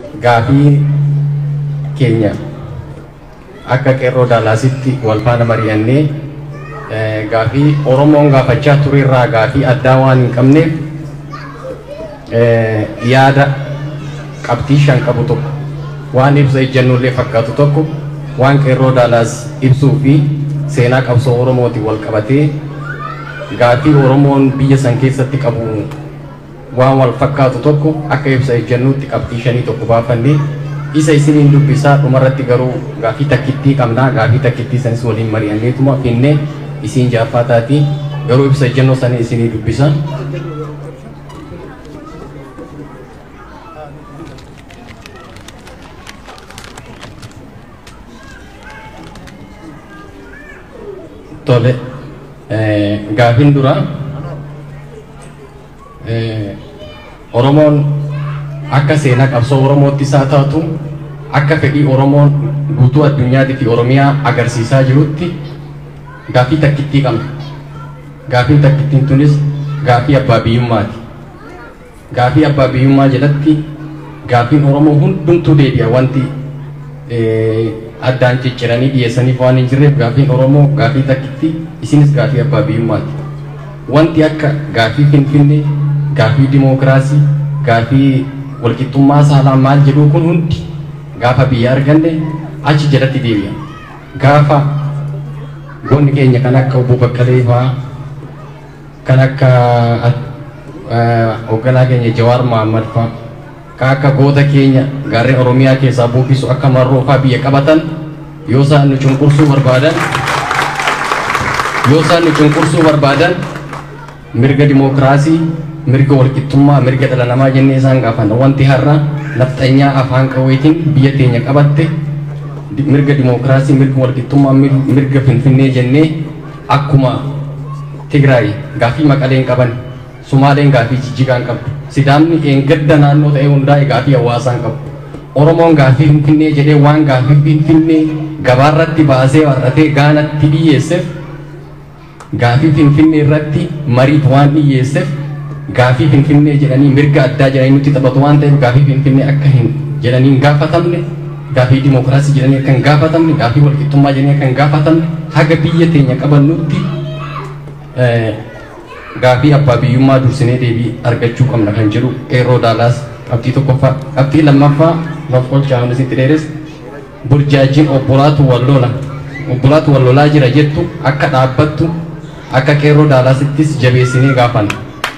gaafii keenya akka qeerroo daalaasitti wal faana mari'annee gaafii Oromoon gaafachaa ture irraa gaafii addaa waan hin qabneef yaada qabxii shan qabu tokko waan ibsa ejjennollee fakkaatu tokko waan qeerroo daalaas ibsuu fi seenaa qabsoo Oromootiin wal qabatee gaafii Oromoon biyya san keessatti qabu waan wal fakkaatu tokko akka ibsa ejjennuutti qabxii shanii tokko baafannee isa isiniin dubbisaa dhumarratti garuu gaafii takkittii qabnaa gaafii takkittii sanis waliin mari'anneetuma finnee isiin jaaffaa taati garuu ibsa ejjennoo sanii isinii dubbisa. Tole gaafiin dura Oromoon akka seenaa qabsoo Oromootti isaa taatu akka fedhii Oromoon guutuu addunyaatti fi Oromiyaa agarsiisaa jirutti gaafii takkittii qabna. Gaafiin takkittiin tunis gaafii abbaa biyyummaati. Gaafii abbaa biyyummaa jalatti gaafiin Oromoo hundumtuu deebi'a wanti addaan cicciranii dhiyeessaniif waan hin jirreef gaafiin Oromoo gaafii takkittii isinis gaafii abbaa biyyummaati. Wanti akka gaafii Finfinnee, gaafii dimookiraasii, gaafii walqixxummaa saalaa maal jedhu kun hundi gaafa biyya arganne achi jalatti deebi'a. Gaafa goonni keenya kan akka obbo Baqqalee fa'aa kan akka hoogganaa keenya Jawaar Mohammad fa'aa kan akka goota keenya gaarreen Oromiyaa keessaa buufisu akka marroo fa'aa biyya qabatan yoo isaan nu cunqursuu barbaadan yoo isaan nu cunqursuu barbaadan mirga dimookiraasii mirga walqixxummaa mirga dhala namaa jennee isaan gaafanna wanti har'a nafxanyaa afaan qawweetiin biyya teenya qabatte mirga dimookiraasii mirga walqixxummaa mirga finfinnee jennee akkuma Tigraay gaafii maqaleen qaban Sumaaleen gaafii jijjigaan qabdu Sidaamni eengadda naannoo ta'e hundaa'e gaafii hawaasaan qabu Oromoon gaafii finfinnee jedhee waan gaafii finfinnee gabaarratti baasee warratee gaanatti dhiyyeesseef gaafii finfinnee irratti mariif waan dhiyyeesseef gaafii finfinnee jedhanii mirga addaa jedhanii nutti taphatu waan ta'eef gaafii finfinnee akka hin jedhanii hin gaafatamne gaafii dimookiraasii jedhanii akka hin gaafatamne gaafii walqixxummaa jedhanii akka hin gaafatamne haga biyya teenya qabannutti gaafii abbaa biyyummaa dursinee deebii argachuu qabna kan jedhu qeerroo daalaas qabxii tokkoffaa qabxii lammaffaa lafqolchaa hundi sitti dheeres burjaajiin obbolaatu wallola obbolaatu wallolaa jira jettu akka dhaabbattu akka qeerroo daalaasittis jabeessinee gaafanna.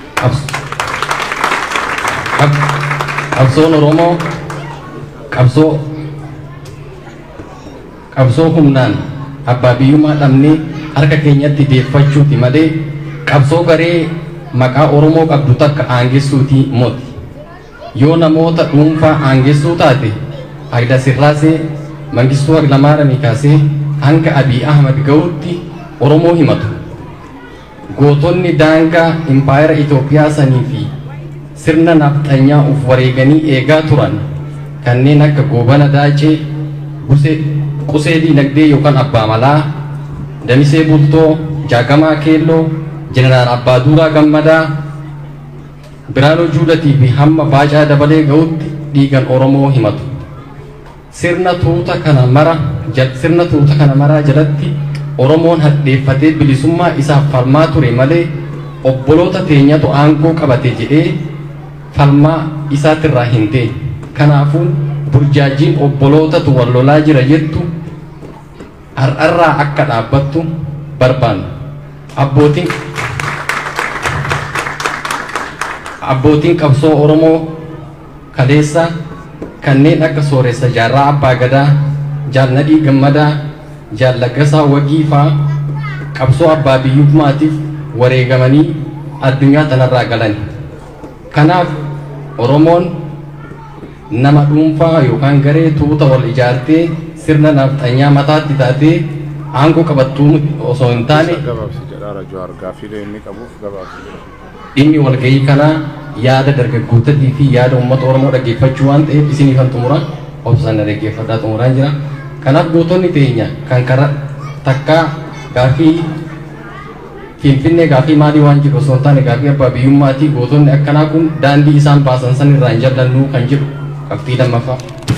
qabsoon oromoo qabsoo qabsoo humnaan abbaa biyyummaa dhabnee harka keenyatti deeffachuuti malee qabsoo garee maqaa oromoo qabdu takka aangessuuti moti yoo namoota dhuunfaa aangessuu taate Hayila Sillaasee Mangistuu Hayilamaariyaamii kaasee hanga Abiy Ahmad ga'utti oromoo himatu gootonni daangaa impaayera Itoophiyaa sanii fi sirna nafxanyaa uf wareeganii eegaa turan kanneen akka goobana daacee qusee diinagdee yookaan abbaa malaa damisee bultoo jaagamaa keelloo jeneraal abbaa duuraa gammadaa biraanoo juulatii fi hamma baacaa dabalee ga'utti dhiigan oromoo himatu sirna tuuta kana mara sirna tuuta kana maraa jalatti oromoon hadheeffatee bilisummaa isaaf falmaa ture malee obboloota teenyatu aangoo qabate jedhee falmaa isaatirraa hin ta'e kanaafuu burjaajiin obbolootatu wal lolaa jira jettu har'arraa akka dhaabbattu barbaanna abbootiin abbootiin qabsoo oromoo kaleessa kanneen akka sooressa jaarraa abbaa gadaa jaalnadhii gammadaa jaallagasaa wagii fa'aa qabsoo abbaa biyyummaatiif wareegamanii addunyaa tanarraa galan kanaaf oromoon nama dhuunfaa yookaan garee tuuta wal ijaartee sirna nafxanyaa mataatti taatee aangoo qabattuu osoo hin taane dhimmi walgahii kanaa yaada dargaggootatii fi yaada uummata oromoo dhaggeeffachuu waan ta'eef isinii kan xumura obsana dhaggeeffadhaa xumuraan jira kanaaf gootonni teenya kan kara takkaa gaafii finfinnee gaafii maalii waan jedhu osoo hin taane gaafii abbaa biyyummaatii gootonni akkanaa kun daandii isaan baasan san irraa hin jallannu kan jedhu qabxii lammaffaa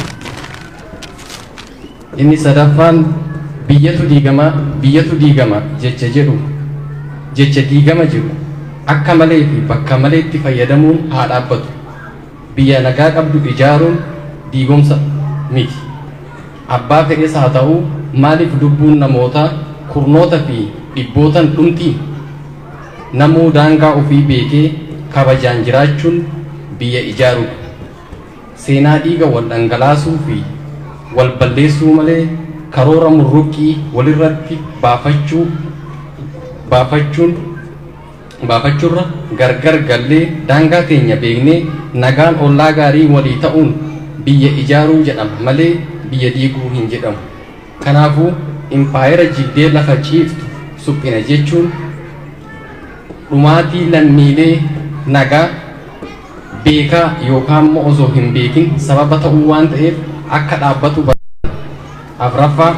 inni sadaffaan biyyatu diigama biyyatu diigama jecha jedhu jecha diigama jedhu akka malee fi bakka maleetti fayyadamuun haa dhaabbatu biyya nagaa qabdu ijaaruun diigomsa miti abbaa fedhes haa ta'u maaliif lubbuun namootaa kurnoota fi dhibbootan dhumtii namuu daangaa ofii beekee kabajaan jiraachuun biyya ijaaruudha seenaa dhiiga wal dhangalaasuu fi wal balleessuu malee karoora murruqqii walirratti baafachuu baafachuun baafachuurra gargar gallee daangaa keenya beeknee nagaan ollaa gaarii walii ta'uun biyya ijaaruu jedhama malee biyya diiguu hin jedhamu kanaafuu impaayera jigdee lafa ciiftu suphina jechuun dhumaatii lammiilee nagaa beekaa yookaan immoo osoo hin beekin sababa ta'uu waan ta'eef akka dhaabbatu afraffaa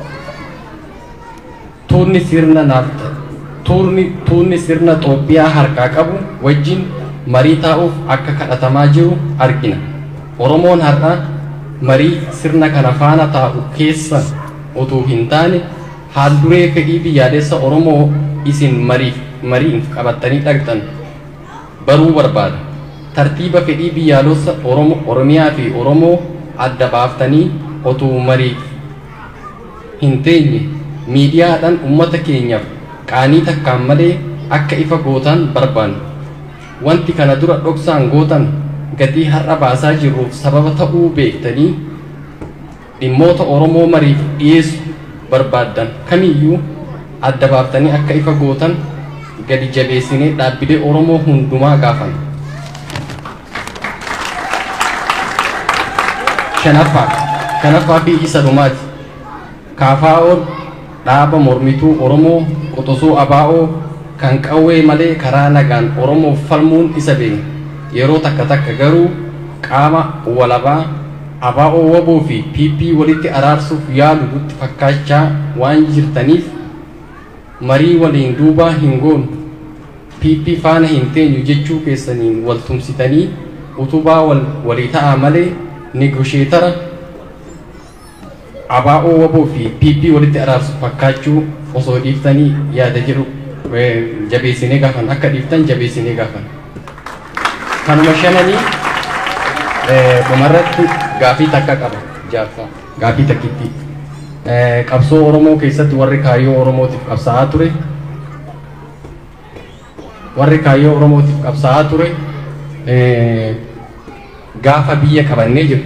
tuunni sirna naafta tuunni tuunni sirna Itoophiyaa harkaa qabu wajjin marii taa'uuf akka kadhatamaa jiru argina. Oromoon har'a marii sirna kana faana taa'u keessa utuu hin taane haalduree fedhii biyyaalessa Oromoo isin mariif mariif qabattanii dhaqxan baruu barbaada. Tartiiba fedhii biyyaalessa Oromoo Oromiyaa fi Oromoo adda baaftanii utuu mariif hin teenye miidiyaadhaan uummata keenyaaf qaanii takkaan malee akka ifa gootan barbaanna. Wanti kana dura dhoksaan gootan gatii har'a baasaa jirruuf sababa ta'uu beektanii dhimmoota Oromoo mariif dhiyeessu barbaaddan kamiyyuu adda baaftanii akka ifa gootan gadi jabeessinee dhaabbilee Oromoo hundumaa gaafan. Shanaffaa shanaffaa fi isa dhumaati. Kaafaa'oon dhaaba mormituu Oromoo qoxosoo abaa'oo kan qawwee malee karaa nagaan Oromoof falmuun isa beekna. Yeroo takka takka garuu qaama walabaa abaa'oo waboo fi PP walitti araarsuuf yaalu nutti fakkaachaa waan jirtaniif marii waliin duubaa hin goonu PP faana hin teenyu jechuu keessaniin wal tumsitanii utubaa wal walii ta'aa malee negosheetara abaa'oo waboo fi PP walitti araarsu fakkaachuu osoo dhiiftanii yaada jedhu jabeessinee gaafan akka dhiiftan jabeessinee gaafan. Kanuma shananii dhumarratti gaafii takka qaba jaaffaa gaafii takkitti. Qabsoo Oromoo keessatti warri kaayyoo Oromootiif qabsaa'aa ture warri kaayyoo Oromootiif qabsaa'aa ture gaafa biyya qabannee jiru.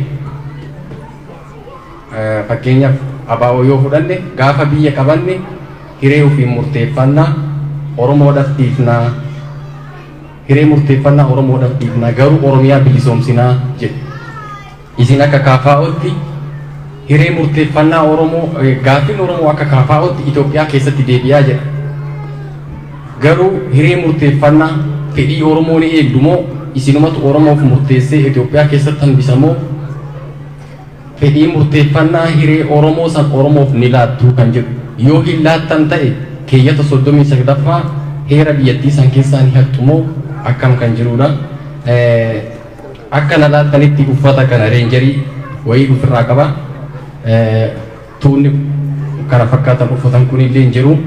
Fakkeenyaaf abaa'oo yoo fudhanne gaafa biyya qabanne hiree ofiin murteeffannaa Oromoodhaaf dhiifnaa hiree murteeffannaa Oromoodhaaf dhiifnaa garuu Oromiyaa bilisoomsinaa jedhe. Isin akka kaafaa'ootti hiree murteeffannaa Oromoo gaaffiin Oromoo akka kaafaa'ootti Itoophiyaa keessatti deebi'aa jedha. Garuu hiree murteeffannaa fedhii Oromoo ni eegdu moo isinumatu Oromoof murteessee Itoophiyaa keessatti hambisamoo fedhii murteeffannaa hiree Oromoo san Oromoof ni laattuu kan jedhu yoo hin laattan ta'e keeyyata soddomii saglaffaa heera biyyattii san keessaa ni hattumoo akkam kan jirudha. Akka na laattanitti uffata kana reenjarii wayii ofirraa qaba. Tuunni kana fakkaatan uffatan kun illee hin jiru.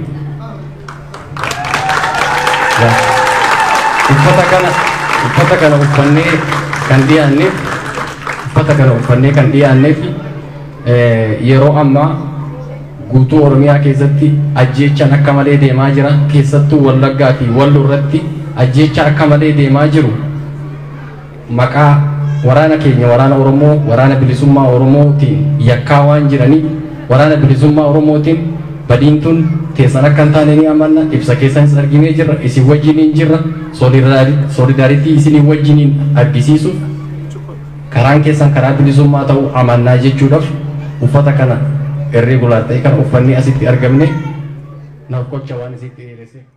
Uffata kana uffata kana uffannee kan dhiyaanneef uffata kana uffannee kan dhiyaanneef yeroo ammaa guutuu Oromiyaa keessatti ajjeechaan akka malee deemaa jira keessattuu Wallaggaa fi Wallo irratti ajjeecha akka malee deemaa jiru maqaa waraana keenya waraana Oromoo waraana bilisummaa Oromootiin yakkaa waan jiraniif waraana bilisummaa Oromootiin badiintuun teessan akka hin taane ni amanna ibsa keessanis arginee jirra isin wajjiniin jirra solidaaritii isinii wajjiniin argisiisuuf karaan keessan karaa bilisummaa ta'uu amannaa jechuudhaaf uffata kana irreegulaar ta'e kana uffannee asitti argamne naaf qocha waan isitti dheeresse.